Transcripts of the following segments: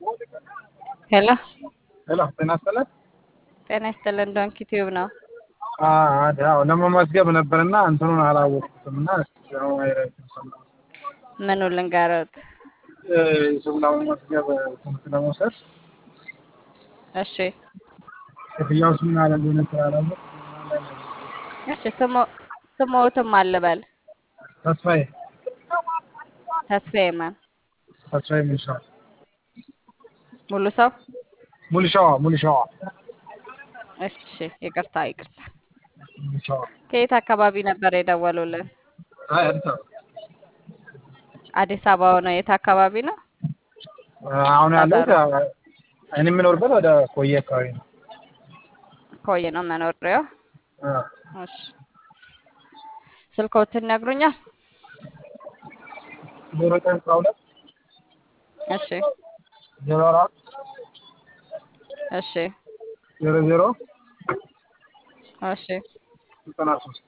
ሄሎ ሄሎ ጤና ይስጥልን። ጤና ይስጥልን። ዶንኪ ቲዩብ ነው። አዎ ለመመዝገብ ነበርና እንትኑን አላወቅኩትም እና ምኑ ልንገሩት? ስም ለመመዝገብ ትምህርት ለመውሰድ እሺ ክፍያው ስም ያለ እንደሆነ ስላላወቅኩ እሺ። ስሞ ስሞትም አልበል ተስፋዬ ተስፋዬ ማን ተስፋዬ ሙልሻዋ ሙሉ ሰው ሙልሻዋ ሙልሻዋ እሺ። ይቅርታ ይቅርታ። ሙልሻዋ ከየት አካባቢ ነበር የደወሉልን? አይ አዲስ አበባ አዲስ አበባ ነው። የት አካባቢ ነው? አሁን ያለሁት እኔ የምኖርበት ወደ ኮዬ አካባቢ ነው። ኮዬ ነው መኖሪያው። አ፣ እሺ። ስልክዎትን ይነግሩኛል? ዜሮ ዘጠኝ አስራ ሁለት እሺ ዜሮ አራት እሺ ዜሮ ዜሮ እሺ ዘጠና ሶስት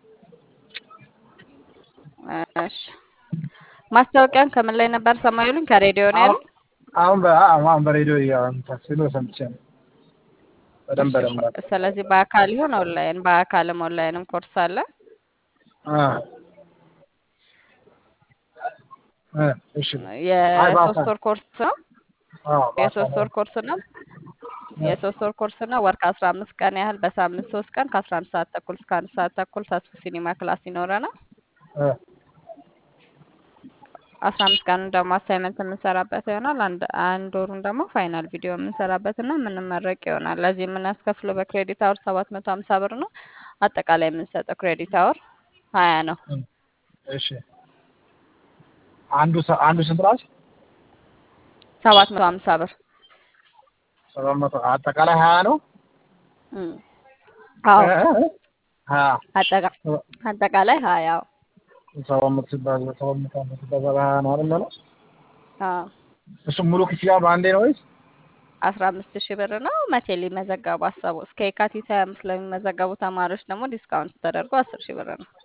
እሺ። ማስታወቂያን ከምን ላይ ነበር ሰማዩልኝ? ከሬዲዮ ነው ያሉኝ? አሁን በ አሁን በሬዲዮ ሲሉ ሰምቼ ነው። በደንብ በደንብ ስለዚህ በአካል ይሁን ኦንላይን፣ በአካልም ኦንላይንም ኮርስ አለ። አ እ እሺ የሶስት ወር ኮርስ ነው። አዎ የሶስት ወር ኮርስ ነው። የሶስት ወር ኮርስ ነው። ወር ከአስራ አምስት ቀን ያህል በሳምንት ሶስት ቀን ከአስራ አንድ ሰዓት ተኩል እስከ አንድ ሰዓት ተኩል ተስፉ ሲኒማ ክላስ ይኖረናል። እ አስራ አምስት ቀኑን ደግሞ አሳይመንት የምንሰራበት ይሆናል። አንድ አንድ ወሩን ደግሞ ፋይናል ቪዲዮ የምንሰራበት እና የምንመረቅ ይሆናል። ለዚህ የምናስከፍለው በክሬዲት አወር ሰባት መቶ ሀምሳ ብር ነው። አጠቃላይ የምንሰጠው ክሬዲት አወር ሀያ ነው። እሺ አንዱ ሰ- አንዱ ስንት ናት? ሰባት መቶ ሀምሳ ብር ሰባት መቶ አጠቃላይ ሀያ ነው። እም። አዎ እ? እ? ሀያ አጠቃ- አጠቃላይ ሀያ ሰባት መቶ ሲባል ሰባት መቶ አምስት ሲባል ሀያ ነው አይደል? ነው አዎ እሱ ሙሉ ክፍያ በአንዴ ነው ወይስ? አስራ አምስት ሺህ ብር ነው። መቼ ሊመዘገቡ አሰቡ? እስከ የካቲት ሀያ አምስት ለሚመዘገቡ ተማሪዎች ደግሞ ዲስካውንት ተደርጎ አስር ሺህ ብር ነው።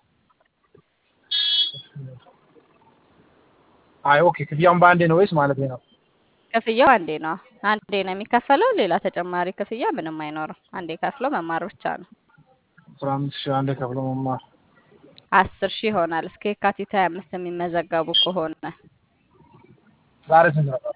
አይ ኦኬ ክፍያውን በአንዴ ነው ወይስ ማለት ነው? ክፍያው አንዴ ነው። አንዴ ነው የሚከፈለው። ሌላ ተጨማሪ ክፍያ ምንም አይኖርም። አንዴ ከፍሎ መማር ብቻ ነው። አስራ አምስት ሺህ አንዴ ከፍሎ መማር አስር ሺህ ይሆናል እስከ የካቲት ሀያ አምስት የሚመዘገቡ ከሆነ ዛሬ ስንት ነበር?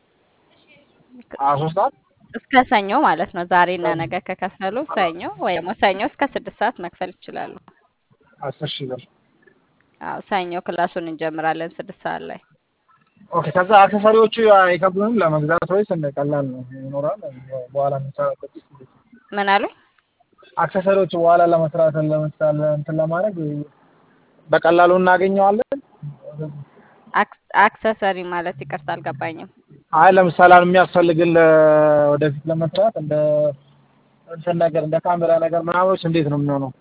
ሀያ ሶስት ሰዓት እስከ ሰኞ ማለት ነው። ዛሬና ነገ ከከፈሉ ሰኞ ወይ ደግሞ ሰኞ እስከ ስድስት ሰዓት መክፈል ይችላሉ። አስር ሺህ ብር አዎ ሰኞ ክላሱን እንጀምራለን ስድስት ሰዓት ላይ። ኦኬ ከዛ አክሰሰሪዎቹ አይከብዱንም ለመግዛት ወይስ እንደ ቀላል ነው ይኖራል? በኋላ የምንሰራበት ምን አሉኝ? አክሰሰሪዎቹ በኋላ ለመስራት ለምሳሌ እንትን ለማድረግ በቀላሉ እናገኘዋለን። አክስ- አክሰሰሪ ማለት ይቅርታ አልገባኝም። አይ ለምሳሌ አሁን የሚያስፈልግን ወደፊት ለመስራት እንደ እንትን ነገር እንደ ካሜራ ነገር ምናምኖች እንዴት ነው የሚሆነው?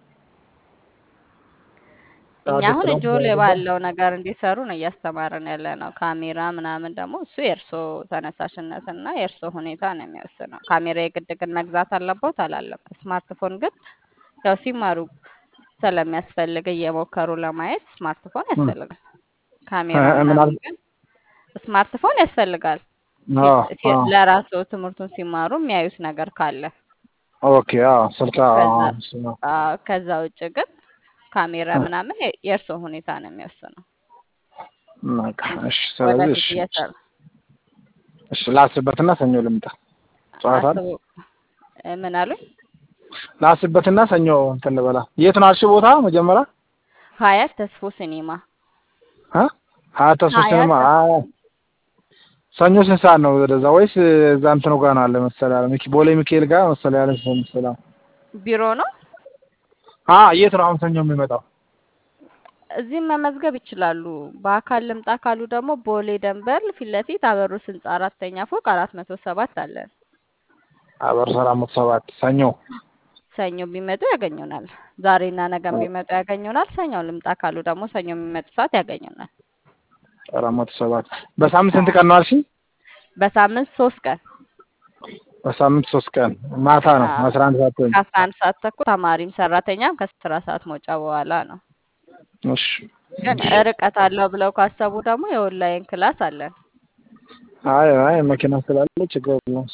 እኛ አሁን እጆ ላይ ባለው ነገር እንዲሰሩ ነው እያስተማርን ያለ ነው። ካሜራ ምናምን ደግሞ እሱ የእርሶ ተነሳሽነትና የእርሶ ሁኔታ ነው የሚወስነው። ካሜራ የግድ ግን መግዛት አለቦት አላለም። ስማርትፎን ግን ያው ሲማሩ ስለሚያስፈልግ እየሞከሩ ለማየት ስማርትፎን ያስፈልጋል። ካሜራ እ- ምን ምናምን አል- ግን ስማርትፎን ያስፈልጋል። አዎ ሲ- አዎ ለራሱ ትምህርቱን ሲማሩ የሚያዩት ነገር ካለ ኦኬ አዎ ስልክ አዎ ከዛ አዎ፣ እሱ ነው። አዎ፣ ከዛ ውጭ ግን ካሜራ እ፣ ምናምን የ- የእርሶ ሁኔታ ነው የሚወስነው። በቃ እሺ። ስለዚህ ወደፊት እሺ እየሰሩ እሺ ላስብበትና ሰኞ ልምጣ። ጨዋታ አስቡ። እ፣ ምን አሉኝ? ላስብበትና ሰኞ እንትን ልበላ። የት ነው አልሽው ቦታ መጀመሪያ? ሀያት ተስፎ ሲኒማ አ ሀያት ተስፎ ሀያት ሲኒማ። ተስፎ አዎ ሰኞ ስንት ሰዓት ነው ወደዛ? ወይስ እዛ እንትኑ ጋር ነው አለ መሰለህ ያለ ሚኪ ቦሌ ሚካኤል ጋር መሰለህ ያለ ሰው መሰለህ። ቢሮ ነው። አ የት ነው አሁን ሰኞ የሚመጣው? እዚህም መመዝገብ ይችላሉ። በአካል ልምጣ ካሉ ደግሞ ቦሌ ደንበር ፊት ለፊት አበሩስ ህንጻ አራተኛ ፎቅ አራት መቶ ሰባት አለን። አበር ሰላም መቶ ሰባት ሰኞ ሰኞ ቢመጡ ያገኙናል። ዛሬና ነገም ቢመጡ ያገኙናል። ሰኞ ልምጣ ካሉ ደግሞ ሰኞ የሚመጡ ሰዓት ያገኙናል። አራት መቶ ሰባት በሳምንት ስንት ቀን ነው አልሽኝ? በሳምንት ሶስት ቀን በሳምንት ሶስት ቀን ማታ ነው አዎ። አስራ አንድ ሰዓት ወይም ከአስራ አንድ ሰዓት ተኩል ተማሪም ሰራተኛም ከስራ ሰዓት መውጫ በኋላ ነው። እሺ ግን ርቀት አለው ብለው ካሰቡ ደግሞ የኦንላይን ክላስ አለን። አይ አይ መኪና ስላለ ችግር የለውም።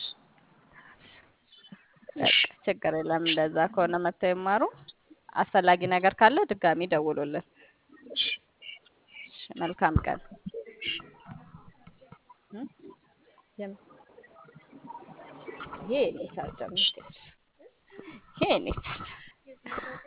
በቃ ችግር የለም። እንደዛ ከሆነ መጥተው ይማሩ። አስፈላጊ ነገር ካለ ድጋሚ ደውሉልን። እሺ፣ መልካም ቀን። እም? የም- ይሄ የኔ ቻርጀር ነው። ይሄ የኔ ቻርጀር